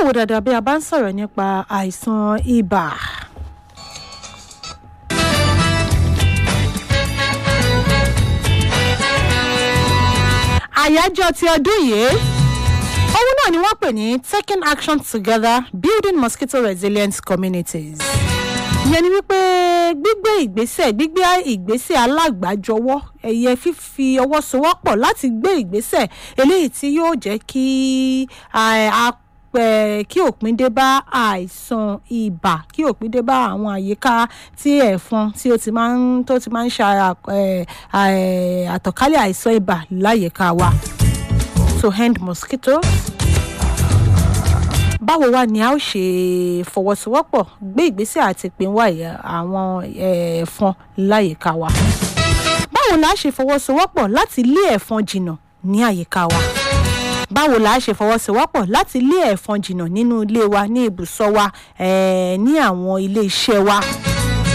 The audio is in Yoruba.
wò dáadáa bí a bá ń sọ̀rọ̀ nípa àìsàn ibà. àyájọ́ ti ọdún yìí ohun náà ni wọ́n pè ní taking action together building mosquito resilient communities ìyẹn ni wípé gbígbé ìgbésẹ̀ gbígbé ìgbésẹ̀ alágbàjọwọ́ ẹ̀yẹ fífi ọwọ́ sowọ́pọ̀ láti gbé ìgbésẹ̀ eléyìí tí yóò jẹ́ kí kí òpin dé bá àìsàn ibà kí òpin dé bá àwọn àyíká tí ẹ̀fọn tí ó ti máa ń tó ti máa ń ṣe àtọ̀kálẹ̀ àìsàn ibà láyìíká wa to end mosquitoes báwo wá ni a ó ṣe fọwọ́sowọ́pọ̀ gbé ìgbésẹ̀ àti pinwá àwọn ẹ̀fọn láyìíká wa báwo la ṣe fọwọ́sowọ́pọ̀ láti lé ẹ̀fọn jìnnà ní àyíká wa báwo la ṣe fọwọ́sowọ́pọ̀ láti lé ẹ̀fọn jìnnà nínú ilé wa ní ibùsọ̀ wa ní àwọn ilé iṣẹ́ wa